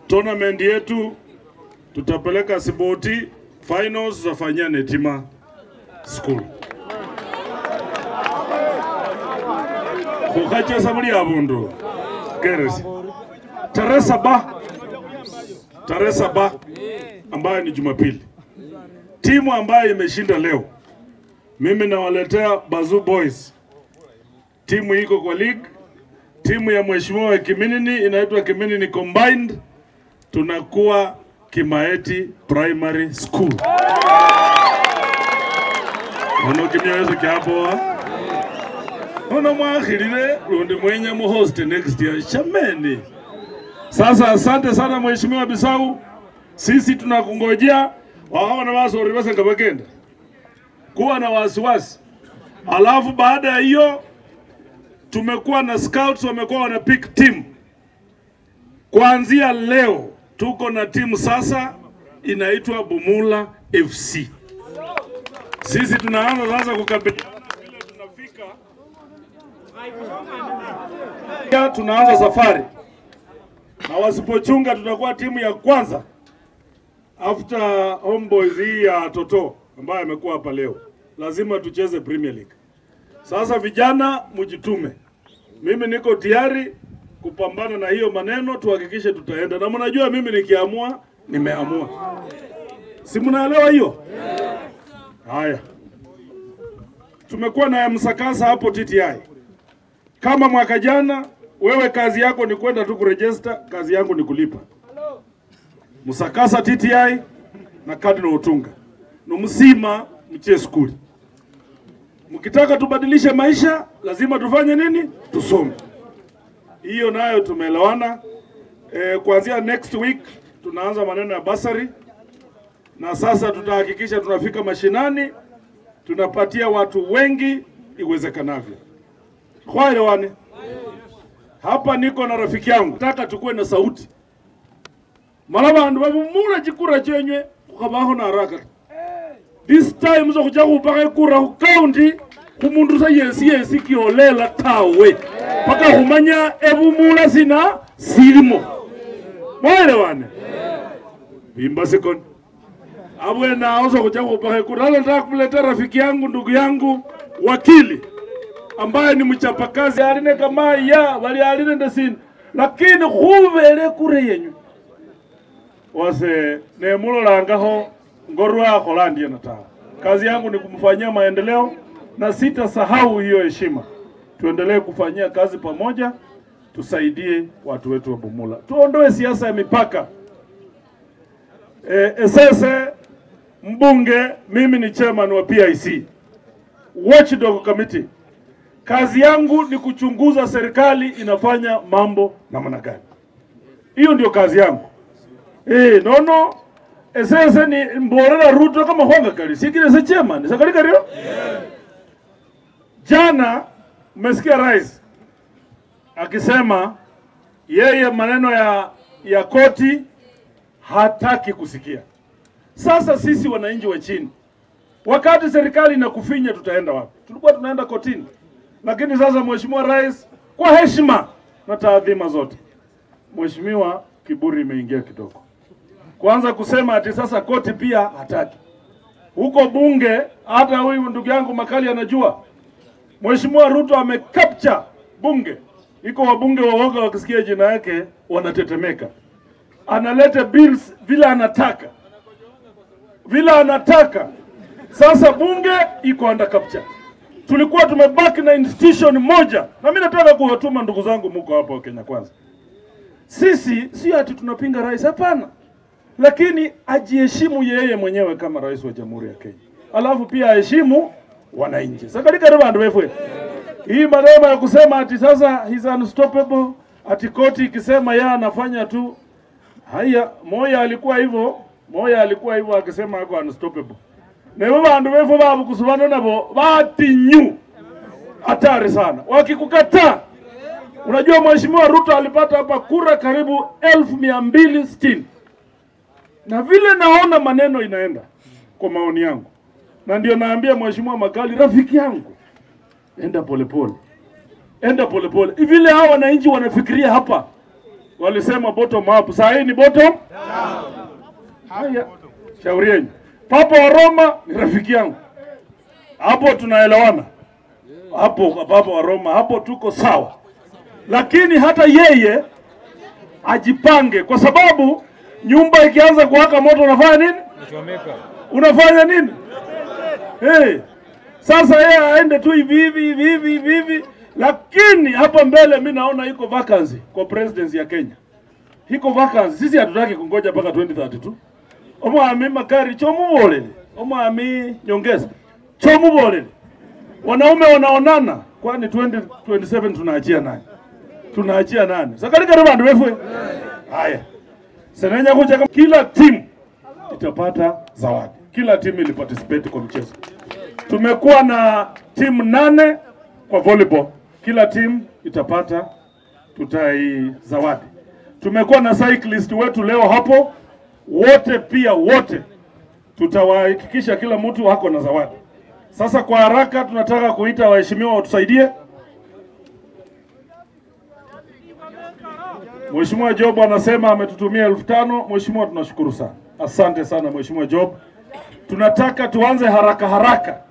tournament yetu tutapeleka Siboti finals, tutafanyia Netima school kukhachesa buli abundu geresi tarehe saba tarehe saba ambayo ni Jumapili, timu ambayo imeshinda leo, mimi nawaletea Bazoo Boys. Timu iko kwa league, timu ya mheshimiwa Kiminini inaitwa Kiminini Combined, tunakuwa Kimaeti Primary School. Ono kimyoyo kyapoa ono mwakhilile lundi mwenye muhost next year shameni. Sasa asante sana mheshimiwa Bisau, sisi tunakungojea waona wasori basenga bagenda kuwa na wasiwasi. Alafu baada ya hiyo tumekuwa na scouts wamekuwa wana pick team. Kuanzia leo tuko na timu sasa inaitwa Bumula FC. Sisi tunaanza sasa kukabiliana vile tunafika, Ya, tunaanza safari na wasipochunga tutakuwa timu ya kwanza after homeboys hii ya Toto ambayo amekuwa hapa leo, lazima tucheze Premier League. Sasa vijana, mjitume. Mimi niko tayari kupambana na hiyo maneno, tuhakikishe tutaenda, na mnajua mimi nikiamua, nimeamua. Si mnaelewa hiyo? Haya, tumekuwa na msakasa hapo TTI. Kama mwaka jana, wewe kazi yako ni kwenda tu kurejesta, kazi yangu ni kulipa. Musakasa TTI na Cardinal Otunga numusima mchie skuli. Mkitaka tubadilishe maisha, lazima tufanye nini? Tusome. Hiyo nayo tumeelewana. E, kuanzia next week tunaanza maneno ya basari, na sasa tutahakikisha tunafika mashinani, tunapatia watu wengi iwezekanavyo. Kwaelewane. Hapa niko na rafiki yangu, nataka tukuwe na sauti mala bandu babumula chikura chenywe khukabaho na haraka this time zo khucha khupakha ikura khu county khumundu sa yesi yesi kiolela tawe paka khumanya ebumula sina silimo mwaelewane bimba sikoni abwene awo zo khucha khupakha ikura alo nataka kumleta rafiki yangu ndugu yangu wakili ambaye ni mchapakazi aline kama ya bali aline ndesini lakini khubele kure yenyu wase nemulolangaho ngorwakhola ndiye natawa kazi yangu ni kumfanyia maendeleo na sitasahau hiyo heshima tuendelee kufanyia kazi pamoja tusaidie watu wetu wa Bumula tuondoe siasa ya mipaka e, esese mbunge mimi ni chairman wa PIC watchdog committee kazi yangu ni kuchunguza serikali inafanya mambo namna gani hiyo ndio kazi yangu Eh, nono esese ni mborera Ruto kama honga kali sikile se chairman sakali kali jana mmesikia rais akisema yeye maneno ya ya koti hataki kusikia. Sasa sisi wananchi wa chini, wakati serikali inakufinya, tutaenda wapi? Tulikuwa tunaenda kotini, lakini sasa mheshimiwa rais, kwa heshima na taadhima zote, mheshimiwa, kiburi imeingia kidogo kwanza kusema ati sasa koti pia hataki. Huko bunge, hata huyu ndugu yangu Makali anajua Mheshimiwa Ruto amecapture bunge, iko wabunge waoga wakisikia jina yake wanatetemeka. Analeta bills vile anataka, vile anataka. Sasa bunge iko under capture. Tulikuwa tumebaki na institution moja, na mimi nataka kuwatuma ndugu zangu, muko hapa wa Kenya Kwanza. Sisi sio ati tunapinga rais, hapana lakini ajiheshimu yeye mwenyewe kama rais wa Jamhuri ya Kenya, alafu pia aheshimu wananchi. Sakalika bandu befwe hii maneno ya kusema ati sasa he's unstoppable, ati koti ikisema yeye anafanya tu. Haya, Moya alikuwa hivyo, Moya alikuwa hivyo akisema ako unstoppable. Nebo bandu befwe babu kusubana nabo batinyu hatari sana, wakikukataa Unajua Mheshimiwa Ruto alipata hapa kura karibu elfu mia mbili sitini na vile naona maneno inaenda kwa maoni yangu, na ndio naambia Mheshimiwa Makali, rafiki yangu, enda polepole, enda polepole. Vile hao wananchi wanafikiria hapa, walisema bottom up, saa hii ni bottom haya. Shauri yenu. Papa wa Roma ni rafiki yangu, hapo tunaelewana, hapo Papa wa Roma, hapo tuko sawa, lakini hata yeye ajipange, kwa sababu nyumba ikianza kuwaka moto unafanya nini? Unafanya nini? Hey, sasa yeye aende tu hivi hivi hivi hivi hivi hivi, lakini hapa mbele mi naona iko vacancy kwa presidency ya Kenya, iko vacancy. Sisi hatutaki kungoja mpaka 2032 omwami makari chomubolele omwami nyongeza chomubolele wanaume wanaonana, kwani 2027 tunaachia nani? Tunaachia nani? sakalikari bandu befwe haya senenya kuja kila timu itapata zawadi, kila timu iliparticipate kwa mchezo. Tumekuwa na timu nane kwa volleyball, kila timu itapata tutai zawadi. Tumekuwa na cyclist wetu leo hapo, wote pia wote tutawahakikisha kila mtu ako na zawadi. Sasa kwa haraka tunataka kuita waheshimiwa watusaidie. Mheshimiwa Job anasema ametutumia elfu tano. Mheshimiwa, tunashukuru sana, asante sana Mheshimiwa Job. Tunataka tuanze haraka haraka